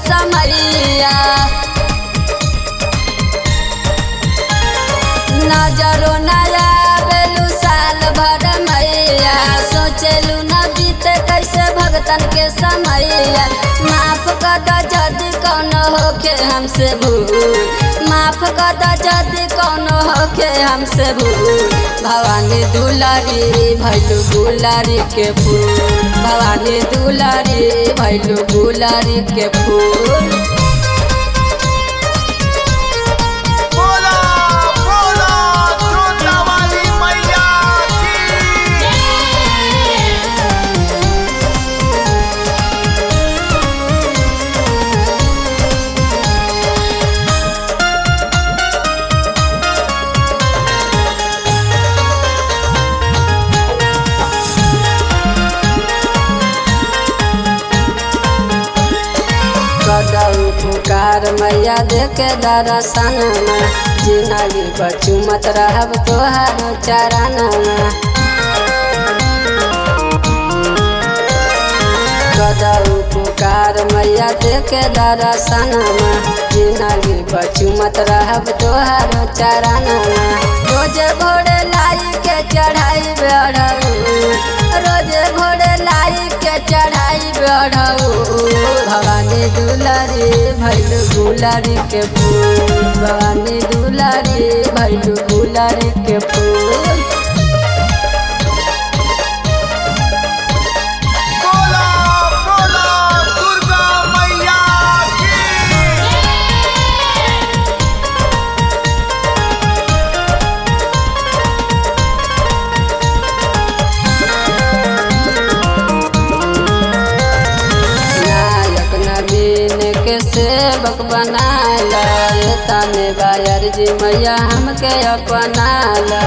समैया नजरो नया बेलू साल भर मैया सोचलू न बीते कैसे भगतन के समैया माफ कर द जदि कौनो होके हमसे भूल माफ कर द जदि कौनो होके हमसे भूल भवानी दुलारी भैलू गुलारी के फूल भवानी दुलारी भैलू गुलारी के फूल बोला बोला छोटा वाली मैया की कदऊ पुकार मैया देखे दर्शन जिंदगी बचू मत रहब तोहर चरण कदऊ पुकार मैया देखे दर्शन जिंदगी बचू मत रहब तोहर चरण रोज भोरे लाई के चढ़ाई बेढ़ऊ रोज भोरे लाई के चढ़ाई बेढ़ऊ भवानी दुलारी भैलू गुलारी के फूल भवानी दुलारी भैलू गुलारी के फूल बोला बोला दुर्गा मैया की नायक नवीन के सेवक बनाला तने बायर जी मैया हमके अपनाला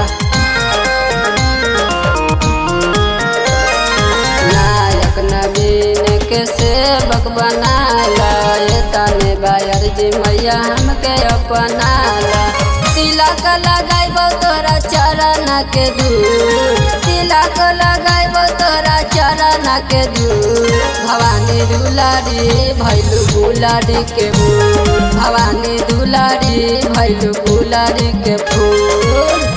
नायक नवीन के सेवक बनाला तने बायर जी मैया हमके अपनाला तिलक लगाइबो तोरा चरण के दूर तिलक लगाइबो तोरा चरण के दूर भवानी दुलारी भैलू गुलारी के फूल भवानी दुलारी भैलू गुलारी के फूल